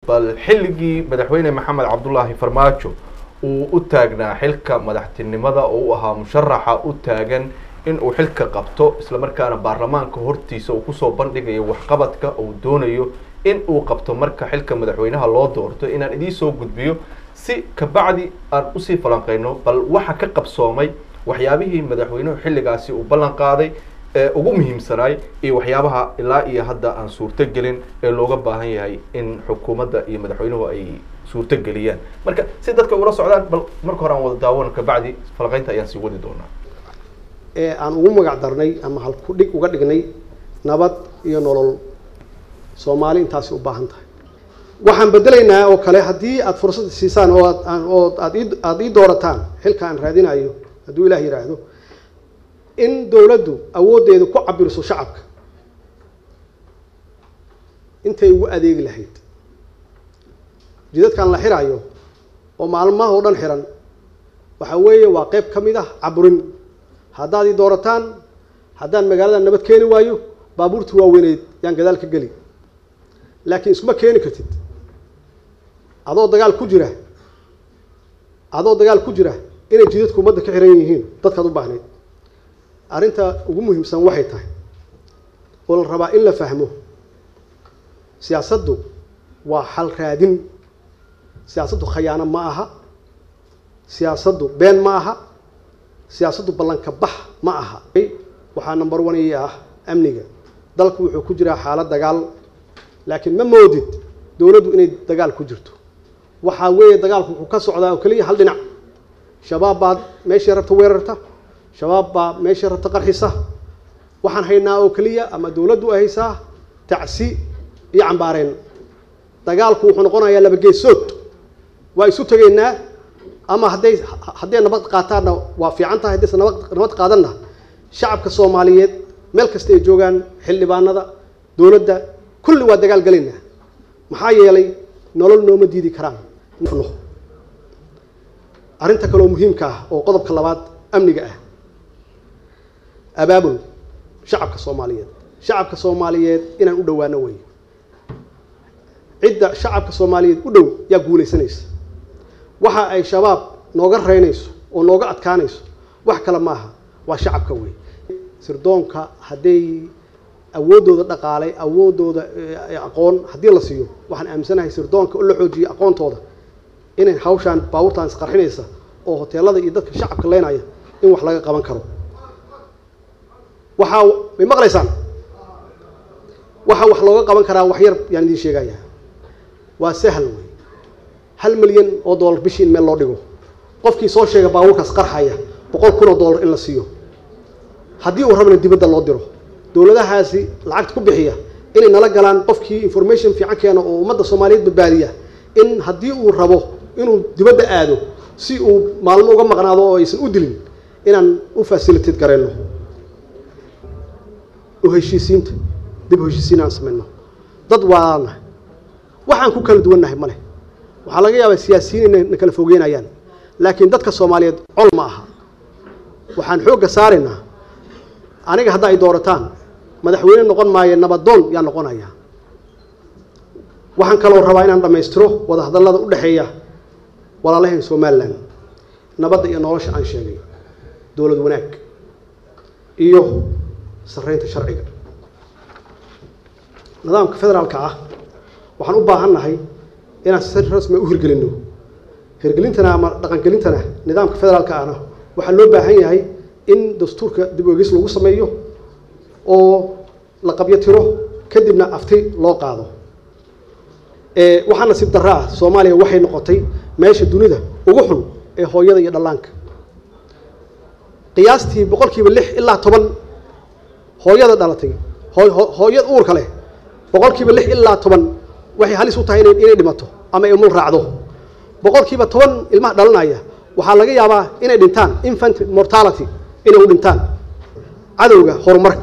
bal xilligii madaxweyne maxamed cabdulaahi farmaajo uu u taagnaa xilka madaxtinimada oo u ahaa musharaxa u taagan in uu xilka qabto islamarkaana baarlamaanka hortiisa uu kusoo bandhigayo waxqabadka uu doonayo in uu qabto marka xilka madaxweynaha loo doorto inaan idiin soo gudbiyo si kabacdi aan usii falanqeyno bal waxa ka qabsoomay waxyaabihii madaxweynuhu xilligaasi uu ballan qaaday ee ugu muhiimsanaay iyo waxyaabaha ilaa iyo hadda aan suurto gelin ee looga baahan yahay in xukuumadda iyo madaxweynuhu ay suurto geliyaan marka si dadka ula socdaan bal marka hore aan wada daawano kabacdi falanqeynta ayaan sii wadi doonaa ee aan ugu magac darnay ama halku dhig uga dhignay nabad iyo nolol soomaali intaasi u baahan tahay waxaan bedelaynaa oo kale haddii aada fursad siisaan oo aad oo aad ii aada ii doorataan xilka aan raadinayo hadduu ilaah yidhaahdo in dowladdu awooddeedu ku cabiriso shacabka intay ugu adeegi lahayd jidadkan la xirayo oo maalmaha oo dhan xiran waxa weeye waa qeyb ka mid ah caburin haddaad ii doorataan haddaan magaalada nabad keeni waayo baabuurtii waaweyneyd yaan gadaal ka geli laakiin iskuma keeni kartid adoo dagaal ku jira adoo dagaal ku jira inay jidadku ummadda ka xiran yihiin dadkaad u baahnayd arrinta ugu muhiimsan waxay tahay oo la rabaa in la fahmo siyaasaddu waa xal raadin siyaasaddu khayaano ma aha siyaasaddu been ma aha siyaasaddu ballanka bax ma aha waxaa number one ii ah amniga dalku wuxuu ku jiraa xaalad dagaal laakiin ma moodid dowladdu inay dagaal ku jirto waxaa weeye dagaalku wuxuu ka socdaa oo keliya hal dhinac shabaab baad meeshii rabta weerarta shabaab baa meeshii rabta qarxisa waxaan haynaa oo keliya ama dowladdu ay haysaa tacsi iyo cambaareen dagaalku wuxuu noqonayaa laba geesood waa isu tegaynaa ama hadday hadday nabad qaataanna waa fiican tahay haddayse nabad nabad qaadanna shacabka soomaaliyeed meel kasta ay joogaan xildhibaanada dowladda kulli waa dagaal gelaynaa maxaa yeelay nolol nooma diidi karaan arrinta kaleoo muhiimka ah oo qodobka labaad amniga ah abaabul shacabka soomaaliyeed shacabka soomaaliyeed inaan u dhowaano wey cidda shacabka soomaaliyeed u dhow yaa guulaysanaysa waxa ay shabaab nooga reynayso oo nooga adkaanayso wax kale maaha waa shacabka wey sirdoonka hadday awooddooda dhaqaalay awooddooda aqoon haddii la siiyo waxaan aaminsanahay sirdoonka oo la xoojiyo aqoontooda inay hawshaan baabuurtaan isqarxinaysa oo hoteelada iyo dadka shacabka leynaya in wax laga qaban karo waxaa may maqlaysaan waxaa wax looga qaban karaa wax yar yaan idiin sheegaya waa sahal wey hal milyan oo dollar bishii in meel loo dhigo qofkii soo sheega baabuurkaas qarxaya boqol kun oo dollar in la siiyo haddii uu rabana dibadda loo diro dowladahaasi lacagta ku bixiya inay nala galaan qofkii information fiican keena oo ummadda soomaaliyeed badbaadiya in haddii uu rabo inuu dibadda aado si uu maalmo uga maqnaado oo aysan u dilin inaan u facilitate garayno u heshiisiinta dib u heshiisiin aan samayno dad waana waxaan ku kala duwannahay ma leh waxaa laga yaabaa siyaasiyiin inay na kala fogeynayaan laakiin dadka soomaaliyeed col ma aha waxaan xoogga saaraynaa aniga hadda ay doorataan madaxweyne noqon maayo nabadoon yaa noqonaya waxaan kaloo rabaa inaan dhammaystiro wada hadallada u dhexeeya walaalaheen somalilan nabadda iyo nolosha aan sheegay dowlad wanaag iyo sarreynta sharciga nidaamka federaalka ah waxaan u baahan nahay inaan si rasmi u hirgelinno hirgelintana ama dhaqangelintana nidaamka federaalka ahna waxaa loo baahan yahay in dastuurka dib oegis lagu sameeyo oo la qabyo tiro kadibna afti loo qaado waxaa nasiib darro ah soomaaliya waxay noqotay meesha dunida ugu xun ee hooyada iyo dhallaanka qiyaastii boqolkiiba lix ilaa toban hooyada dhalatay hooyad uurka leh boqolkiiba lix ilaa toban waxay halis u tahay inay dhimato ama ay umul raacdo boqolkiiba toban ilmaha dhalanaya waxaa laga yaabaa inay dhintaan infant mortality inay u dhintaan cadowga horumarka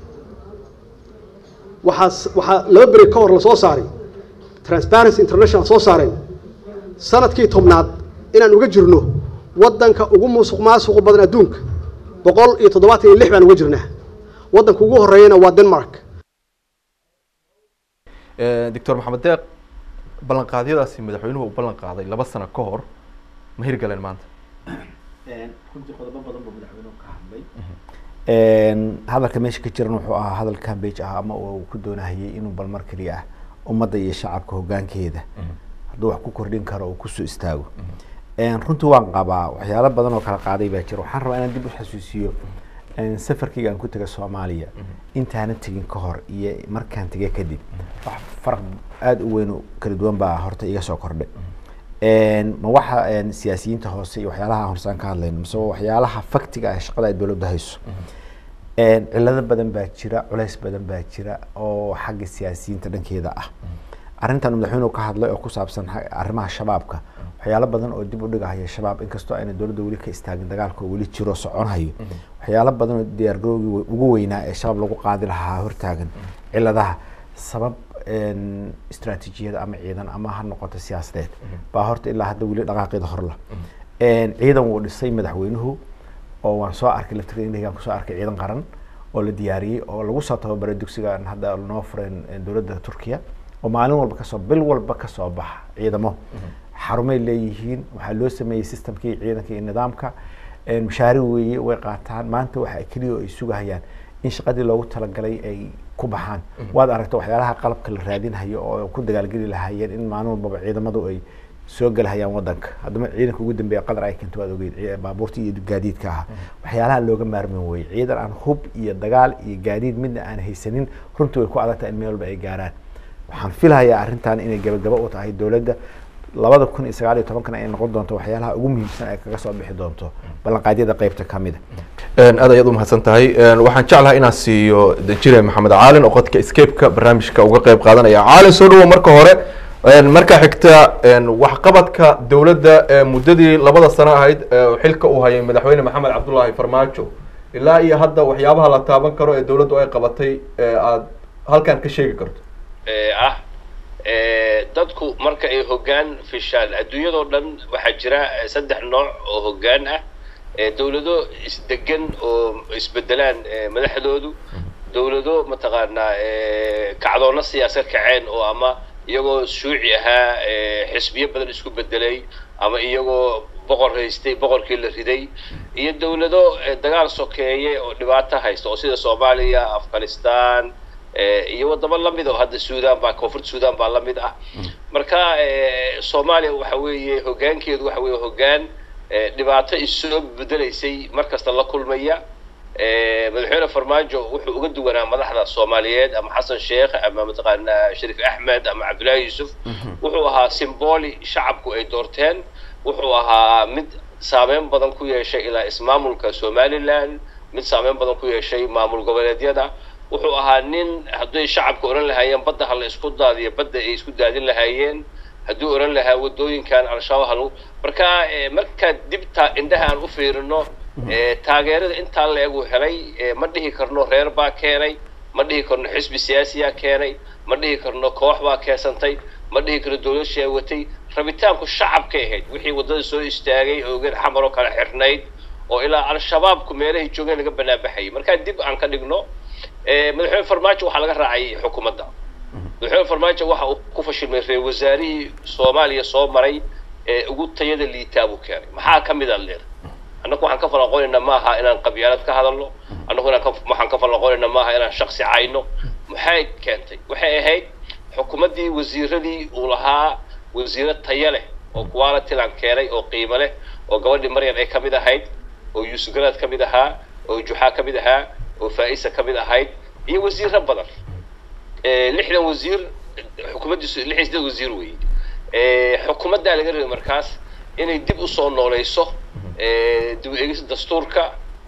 waxaa waxaa laba beri ka hor la soo saaray transparency international soo saareen sanadkii tobnaad inaan uga jirno waddanka ugu musuq maasuqu badan adduunka boqol iyo toddobaatan iyo lix baan uga jirnaa waddanka ugu horreeyana waa denmark doctor maxamed deeq ballanqaadyadaasi madaxweynuhu uu ballan qaaday laba sano ka hor ma hirgaleen maanta runtii qodobo badan buu madaxweynuhu ka hadlay hadalka meesha ka jiran wuxuu ahaa hadal cambage ah ama uu ku doonahayay inuu balmar keliya ah ummadda iyo shacabka hoggaankeeda hadduu wax ku kordhin karo uu kusoo istaago runtii waan qabaa waxyaalo badan oo kala qaaday baa jira waxaan rabaa inaan dib u xasuusiyo safarkayga aan ku taga soomaaliya intaana tegin ka hor iyo markaan tegay kadib wax faraq aada u weyn oo kala duwan baa horta iga soo kordhay ma waxa siyaasiyiinta hoose iyo waxyaalaha aan horsaan ka hadlayno mise waxyaalaha faktiga ah shaqada ay dowladda hayso cilado badan baa jira culays badan baa jira oo xagga siyaasiyiinta dhankeeda ah arrintan madaxweynuhu ka hadlay oo ku saabsan arrimaha shabaabka waxyaalo badan oo dib u dhigahaya shabaab inkastoo ayna dowladda weli ka istaagin dagaalka oo weli jiro soconhayo waxyaalo badan oo diyaargarowgii ugu weynaa ee shabaab lagu qaadi lahaa hortaagan ciladaha sabab istraatiijiyada ama ciidan ama ha noqoto siyaasadeed baa horta ilaa hadda weli dhaqaaqeeda horla ciidan wuu dhisay madaxweynuhu oo waan soo arkay laftirkan kusoo arkay ciidan qaran oo la diyaariyey oo lagu soo tababaray dugsiga hadda noo fureen dowladda turkiya oo maalin walba kasoo bil walba kasoo baxa ciidamo xarumay leeyihiin waxaa loo sameeyey systemkii ciidanka iyo nidaamka mashaari weeye way qaataan maanta waxa keliya oo ay sugahayaan in shaqadii loogu talagalay ay ku baxaan waad aragta waxyaalaha qalabka la raadinhayo oo ku dagaalgeli lahaayeen in maalin walbaba ciidamadu ay soo gelahayaan wadanka haddama ciidanka ugu dambeeya qadar ay keento waad ogeyd baabuurta iyo gaadiidka ahaa waxyaalaha looga maarmin weye ciidan aan hub iyo dagaal iyo gaadiid midna aan haysanin runtii way ku adagtahay in meel walba ay gaaraan waxaan filahayaa arrintan inay gabagaba u tahay dowladda labada kun iyo sagaal iyo tobankana ay noqon doonto waxyaalaha ugu muhiimsan ay kaga soo bixi doonto ballanqaadyada qeybta ka mida aad ayaad umahadsan tahay waxaan jeclahay inaan siiyo danjire maxamed caalin oo qodka escapeka barnaamijka uga qeyb qaadanaya caalin soo dhawo marka hore markaa xigta waxqabadka dowladda muddadii labada sano ahayd xilka uu hayay madaxweyne maxamed cabdullaahi farmaajo ilaa iyo hadda waxyaabaha la taaban karo ee dowladdu ay qabatay aad halkan ka sheegi karto ah dadku marka ay hoggaan fishaan adduunyadoo dhan waxaa jira saddex nooc oo hoggaan ah dowlado isdegan oo isbedelaan madaxdoodu dowlado mataqaanaa kacdoonna siyaasad kaceen oo ama iyagoo shuuci ahaa xisbiyo badan isku bedelay ama iyagoo boqor haystay boqorkii la riday iyo dowlado dagaal sokeeye oo dhibaato haysta oo sida soomaaliya afghanistan iyo wadamo lamid oo hadda sudan baa koonfurta sudan baa lamid ah marka soomaaliya waxa weeye hoggaankeedu waxa weeye hoggaan dhibaato issoo bedelaysay mar kasta la kulmaya madaxweyne farmaajo wuxuu uga duwanaa madaxda soomaaliyeed ama xasan sheekh ama mataqaanaa shariif axmed ama cabdullaahi yuusuf wuxuu ahaa simboli shacabku ay doorteen wuxuu ahaa mid saameyn badan ku yeeshay ilaa ismaamulka somaliland mid saameyn badan ku yeeshay maamul goboleedyada wuxuu ahaa nin hadday shacabka odhan lahaayeen badda ha la isku daadiyo badda ay isku daadin lahaayeen hadduu odhan lahaa waddooyinkan al-shabaab halagu marka markaa dibta indhaha aan u fiirino taageerada intaa la egu helay ma dhihi karno reer baa keenay ma dhihi karno xisbi siyaasiyaa keenay ma dhihi karno koox baa keensantay ma dhihi karno dowlad sheewatay rabitaanku shacabkay ahayd wixii waddada soo istaagay oogeen xamar oo kale xirnayd oo ilaa al-shabaabku meelahay joogeen laga banaanbaxayay markaa dib aan ka dhigno madaxweyne farmaajo waxaa laga raacay xukuumadda madaxweyne farmaajo waxa uu ku fashilmay reer wasaarihii soomaaliya soo maray ee ugu tayada liitaa buu keenay maxaa ka mid a leer annagu waxaan ka falanqonaynaa maaha inaan qabyaalad ka hadalno annagu inaan waxaan ka falanqonaynaa maaha inaan shaksi cayno maxay keentay waxay ahayd xukuumaddii wasiiradii uu lahaa wasiiro tayo leh oo qualitilan keenay oo qiimo leh oo gabadhii maryan ay ka mid ahayd oo yuusuf garaad ka mid ahaa oo juxaa ka mid ahaa oo faa-isa ka mid ahayd iyo wasiiro badan lixdan wasiir xukuumaddiisu lix iyo siddeed wasiir weeye xukuumaddaa laga rabay markaas inay dib usoo nooleyso dib u eegista dastuurka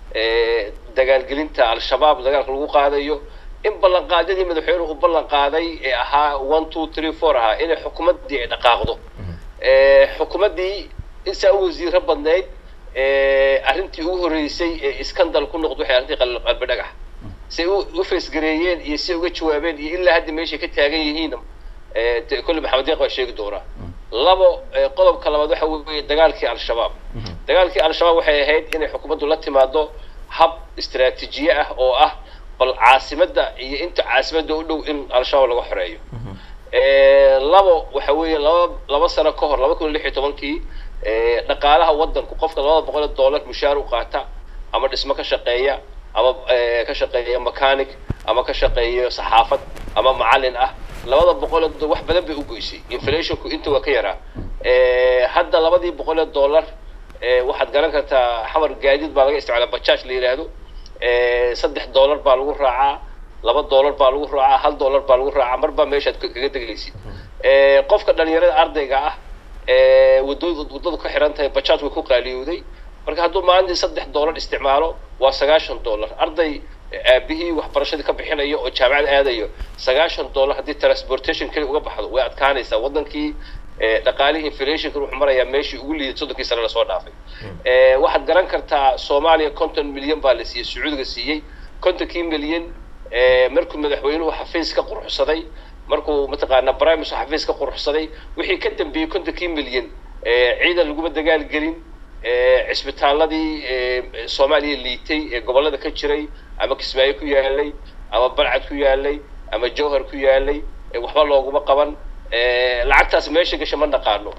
dagaalgelinta al-shabaab dagaalka lagu qaadayo in ballanqaadyadii madaxweynuhu u ballan qaaday ee ahaa one two three four ahaa inay xukuumaddii ay dhaqaaqdo xukuumaddii insaa u wasiiro badnayd arrintii ugu horreysay ee iskandal ku noqdo waxay arrintii qalbi dhagax say u faysgareeyeen iyo si uga jawaabeen iyo ilaa hadda meeshay ka taagan yihiin kolle maxamed deeq baa sheegi doonaa labo qodobka labaad waxa weeye dagaalkii al-shabaab dagaalkii al-shabaab waxay ahayd inay xukuumaddu la timaado hab istaraatiijiye ah oo ah bal caasimadda iyo inta caasimadda u dhow in al-shabaab laga xoreeyo labo waxa weeye laba laba sano ka hor laba kun iyo lix iyo tobankii dhaqaalaha waddanku qofka labada boqol oo dollar mushaar u qaata ama dhismo ka shaqeeya ama ka shaqeeya mechanic ama ka shaqeeya saxaafad ama macallin ah labada boqol oo wax badan bay u goysay inflationku inta waa ka yaraa hadda labadii boqol oo dollar waxaad garan kartaa xamar gaadiid baa laga isticmaalaa bajaaj la yidhaahdo saddex dollar baa lagu raacaa laba dollar baa lagu raacaa hal dollar baa lagu raacaa mar baa meeshaad kaga degaysid qofka dhalinyarada ardayga ah wadooda waddadu ka xiran tahay bajaaj way ku qaaliyowday marka hadduu maalintii saddex dollar isticmaalo waa sagaashan dollar arday aabihii waxbarashadii ka bixinayo oo jaamacad aadayo sagaashan dollar haddii transportation keli uga baxdo way adkaanaysaa waddankii dhaqaalihii inflationka wuxuu marayaa meeshii ugu liiday soddonkii sane lasoo dhaafay waxaad garan kartaa soomaaliya konton milyan baa la siiyey sacuudiga siiyey kontonkii milyan markuu madaxweynuhu xafiis ka quruxsaday markuu mataqaanaa brimus xafiis ka quruxsaday wixii ka dambeeyey kontonkii milyan ciidan laguma dagaal gelin cisbitaaladii soomaaliya liitay ee gobollada ka jiray ama kismaayo ku yaalay ama balcad ku yaalay ama jowhar ku yaalay waxba looguma qaban lacagtaas meesha gasha ma naqaano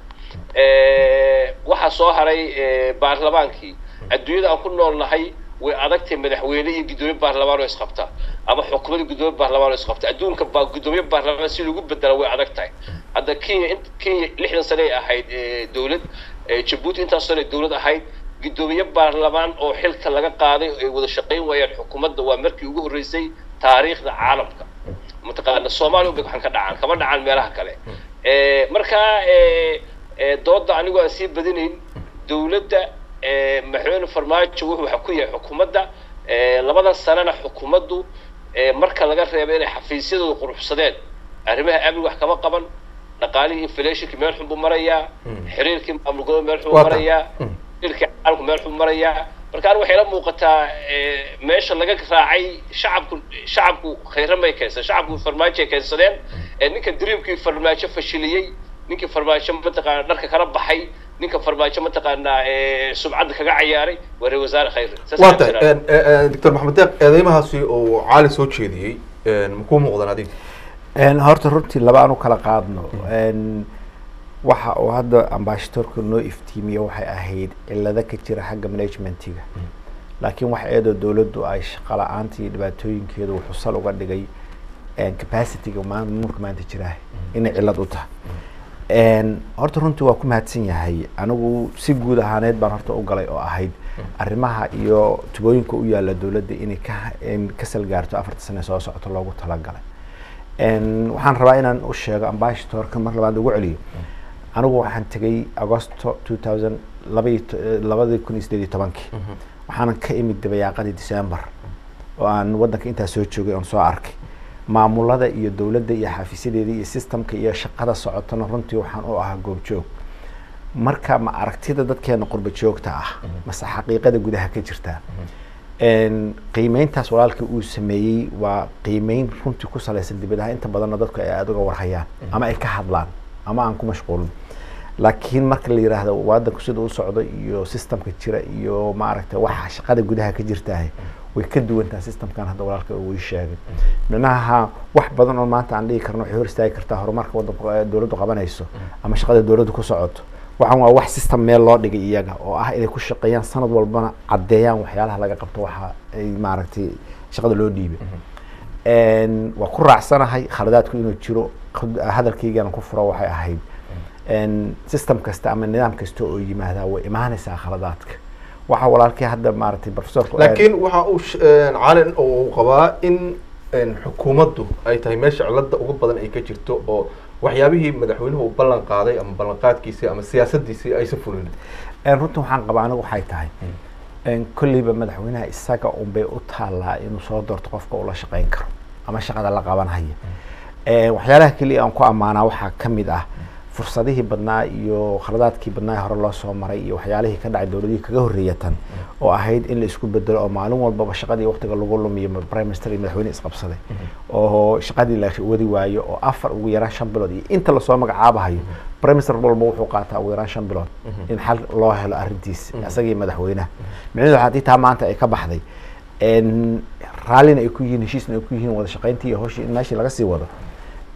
waxaa soo haray baarlamaankii adduunyada aan ku nool nahay way adagtahay madaxweyne iyo guddoomiye baarlamaan oo isqabta ama xukuumadda guddoomiye baarlamaan oo isqabta adduunka baa guddoomiye baarlamaan si lagu bedela way adag tahay hadda kenya kenya lixdan sane ay ahayd dowlad jabuuti intaas sane dowlad ahayd guddoomiye baarlamaan oo xilka laga qaaday ay wada shaqayn waayaan xukuumadda waa markii ugu horreysay taariikhda caalamka mataqaana soomaaliya bay waxaan ka dhacaan kama dhacaan meelaha kale markaa dooda anigu aan sii badinayn dowladda madaxweyne farmaajo wuxuu waxa ku yahay xukuumadda labadan sanana xukuumaddu marka laga reebo inay xafiisyadooda quruxsadeen arrimaha amni wax kama qaban dhaqaalihii inflationki meel xun buu marayaa xiriirkii maamul goboleed meel xun buu marayaa xiriirkii caalamku meel xun marayaa marka anigu waxay la muuqataa meesha laga raacay shacabku shacabku khayra may keensan shacabku farmaajo ay keensadeen ninka dreamkii farmaajo fashiliyey ninkii farmaajo mataqaana dharka kala baxay ninka farmaajo mataqaanaa subcadda kaga cayaaray waa reer wasaare khayre waa tahay doctor maxamed deeq eedeymahaasi oo caali soo jeediyey makuu muuqdan adiga horta runtii laba aan u kala qaadno waxa uu hadda ambashadoorka noo iftiimiye waxay ahayd cilado ka jira xagga managementiga laakiin wax eedoo dowladdu ay shaqo la-aanta iyo dhibaatooyinkeedu wuxuu sal uga dhigay capacityga maamulka maanta jiraah inay cilad u tahay horta runtii waa ku mahadsan yahay anigu si guud ahaaneed baan horta u galay oo ahayd arrimaha iyo tubooyinka u yaalla dowladda inay ka ka salgaarto afarta sane soo socoto loogu talagalay waxaan rabaa inaan u sheego ambashadoorka mar labaad ugu celiyo anigu waxaan tegay agosto two thousand labaiy labadii kun iyo sideed iyo tobankii waxaanan ka imid dabayaaqadii december oo aan waddanka intaa soo joogay oon soo arkay maamulada iyo dowladda iyo xafiisyadeeda iyo systemka iyo shaqada socotona runtii waxaan u ahaa goobjoog marka ma aragtida dadkeena qurba joogta ah mase xaqiiqada gudaha ka jirta qiimeyntaas walaalkii uu sameeyey waa qiimeyn runtii ku salaysan dibadaha inta badanna dadku ay aada uga warhayaan ama ay ka hadlaan ama aan ku mashquulin laakiin marka la yiraahdo wadanku sida u socdo iyo systemka jira iyo maaragta waxa shaqada gudaha ka jirtaah way ka duwantaha systemkan hadda walaalka uu sheegay micnaha wax badan oo maanta aan dhihi karno waxay hor istaagi kartaa horumarka wadanka dowladdu qabanayso ama shaqada dowladdu ku socoto waxaan waa wax system meel loo dhigay iyaga oo ah inay ku shaqeeyaan sanad walbana caddeeyaan waxyaalaha laga qabto waxa ay maaragtay shaqada loo dhiibay waa ku raacsanahay khaladaadku inuu jiro hadalkaygana ku furo waxay ahayd system kasta ama nidaam kasta oo yimaadaa way imaanaysaa khaladaadka waxa walaalkii hadda maaragtay professorka laakiin waxa uu calin uu qabaa in xukuumaddu ay tahay meesha cilada ugu badan ay ka jirto oo waxyaabihii madaxweynuhu uu ballan qaaday ama ballanqaadkiisii ama siyaasadiisii aysa fulin runta waxaan qabaa anigu waxay tahay kolleyba madaxweynaha isaga unbay u taallaa inuu soo doorto qofka uu la shaqeyn karo ama shaqada la qabanhaya waxyaalaha keliya aan ku ammaanaa waxaa ka mid ah fursadihii badnaa iyo khaladaadkii badnaa ee hore loo soo maray iyo waxyaalihii ka dhacay dowladihii kaga horreeya tan oo ahayd in la isku bedelo oo maalin walbaba shaqadii waqtiga lagu lumiyo prime minister iyo madaxweyne isqabsaday oo shaqadii la wadi waayo oo afar ugu yaraan shan bilood iyo inta lasoo magacaabahayo prime minister walba wuxuu qaataa ugu yaraan shan bilood in xal loo helo arrintiis isagii madaxweynaha micnaheedu waxaa tii taa maanta ay ka baxday raallina ay ku yihiin heshiisna ay ku yihiin wada shaqayntii iyo hawshii in meeshii laga sii wado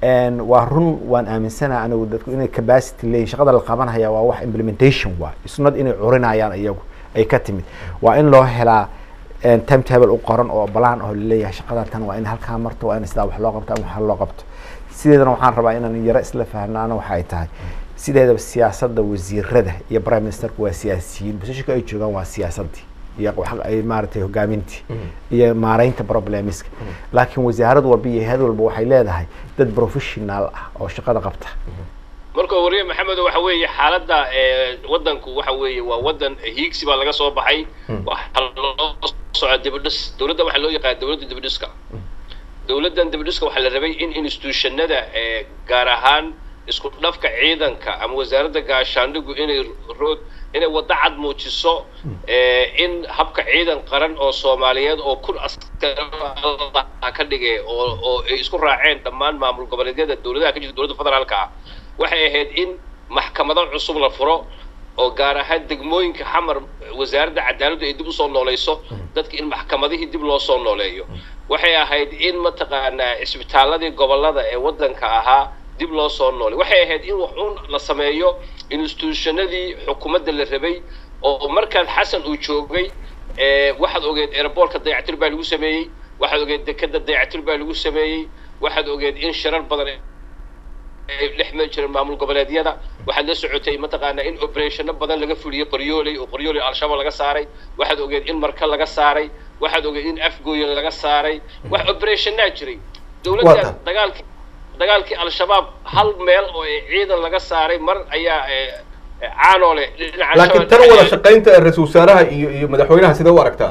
Een, waa run waan aaminsana anigu dadku inay capacity leeyihin shaqada la qabanaya waa wax implementation waa isnad inay curinayaan iyagu ay ka timid waa in loo helaa een, timetable u qoran oo balaan oo laleeyahay shaqada tan waa in halkaa marto waa in sidaa wax loo qabto ama wax loo qabto sideedana waxaan rabaa inaan yaro isla fahnaana waxa ay tahay sideedaba siyaasadda wasiirada iyo prime ministerku waa siyaasiyiin positionka ay joogaan waa siyaasadii iyo wax ay maaragtay hogaamintii iyo maareynta problemiska laakiin wasaarad walba iyo hayad walba waxay leedahay dad professional ah oo shaqada qabta marka wariye maxamed waxa weeye xaaladda ee, wadanku waxa weeye waa wadan hiigsi baa laga soo baxay waxaa loo socda dibadhis dowladda waxaa loo yaqaan dowladda dibadhiska dowladdan dibadhiska waxaa la rabay in institutionada ee, gaar ahaan isku dhafka ciidanka ama wasaaradda gaashaandhigu inay rood inay waddo cad muujiso ee, in habka ciidan qaran oo soomaaliyeed oo kun askar ah ka dhigay oo oo ay isku raaceen dhammaan maamul goboleedyada dowladaha ka jirta dowladda federaalka ah waxay ahayd in maxkamado cusub la furo oo gaar ahaan degmooyinka xamar wasaaradda cadaaladdu ay dib usoo noolayso dadka in maxkamadihii dib loo soo nooleeyo waxay ahayd in mataqaanaa cisbitaaladii gobolada ee waddanka ahaa dib loo soo noolay waxay ahayd in wax uun la sameeyo institutionadii xukuumadda la rabay oo markaan xasan uu joogay ee, waxaad ogeed airboortka dayactir baa lagu sameeyey waxaad ogeed dekeda dayactir baa lagu sameeyey waxaad ogeed in shirar badan ay dhex mari jireen maamul goboleedyada waxaad la socotay mataqaanaa in operationo badan laga fuliyey qoryooley oo qoryooley al-shabaab laga saaray waxaad ogeed in marka laga saaray waxaad ogeed in afgooye laga saaray wax operationaa jiray dowladda Wata. dagaalkii dagaalkii al-shabaab hal meel oo ay ciidan laga saaray mar ayaa ee, ee, caanoole dhinaca laakiin al-shabaab tan wada dhexdeeda- shaqaynta ee ra-iisul wasaaraha iyo iyo madaxweynaha sidee u aragtaa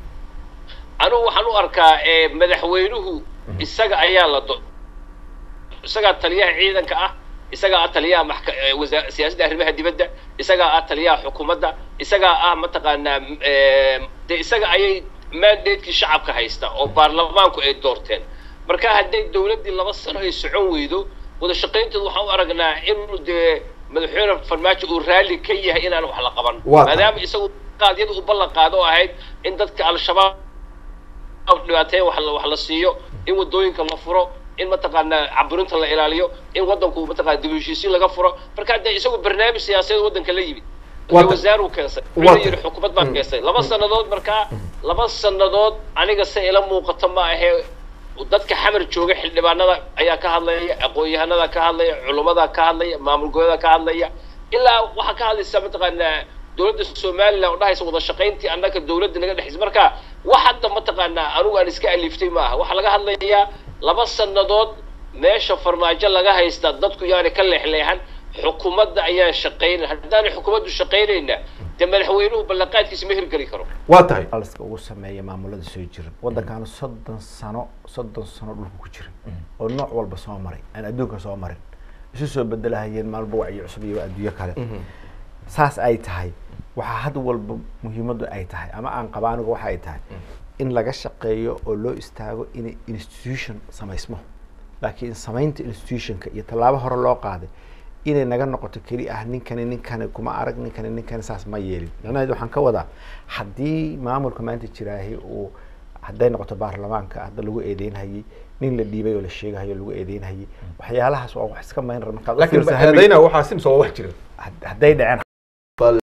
anigu waxaan u arkaa ee, madaxweynuhu isaga ayaa la do isagaa taliyaha ciidanka ah isagaa ah taliyaha maxka ee, wasa- siyaasadda arrimaha dibadda isagaa ah taliyaha xukuumadda isagaa ah mataqaanaa m- ee, de isaga ayay mandatekii shacabka haysta oo baarlamaanku ay doorteen marka hadday dowladdii laba sano ay socon weydo wada shaqaynteedu waxaan u aragnaa in dee madaxweyne farmaajo uu raalli ka yahay inaan wax la qaban Waa tahay. maadaama isagu qaadyada u ballan qaado oo ahayd in dadka al-shabaab dhibaateyn wax la wax la siiyo in wadooyinka la furo in mataqaanaa caburinta la ilaaliyo in wadanku mataqaana dib u heshiisiin laga furo marka hadee isagu barnaamij siyaasadeed wadanka la yimid Waa ta- wasaaruu keensay waa wuxuu ta- yidhi xukuumad baa Mm. keensay laba sannadood markaa laba sannadood aniga se ila muuqato ma ahee dadka xamar jooga xildhibaanada ayaa ka hadlaya aqoon-yahanada ka hadlaya culummada ka hadlaya maamul goboleeda ka hadlaya ilaa waxaa ka hadlaysa mataqaanaa dowladda somaliland oo dhahaysa wada shaqayntii annaka dowladda naga dhexaysa marka wax hadda mataqaanaa anigu aan iska aliftay ma aha waxaa laga hadlayaa laba sannadood meesha farmaajo laga haysta dadku yaani ka leexleexan xukuumadda ayaan shaqaynayn haddaanay xukuumaddu shaqaynayna dee madaxweynuhu ballanqaadkiisa ma hirgeli karo waa tahay aliska ugu sameeya maamulada soo jira waddankaana soddon sano soddon sano dhulka ku jira oo nooc walba soo maray aan adduunka soo marin isu soo bedelahayeen maalba wacyi cusub iyo adduunyo kale saas ay tahay waxaa had walba muhiimaddu ay tahay ama aan qaba anigu waxa ay tahay in laga shaqeeyo oo loo istaago inay institution samaysmo laakiin samaynta institutionka iyo tallaabo hore loo qaaday inay naga noqoto keli ah ninkani ninkani kuma arag ninkani ninkani saas ma yeelin macnaheedu waxaan ka wadaa haddii maamulka maanta jiraahi uu hadday noqoto baarlamaanka hadda lagu eedeynhayay nin la dhiibay oo la sheegahayo lagu eedeynhayay waxyaalahaas waa wax iska mayn markaad u laakiin fiirsa habeen- eedayna waxaa simsa waa wax jira had- hadday dhaceen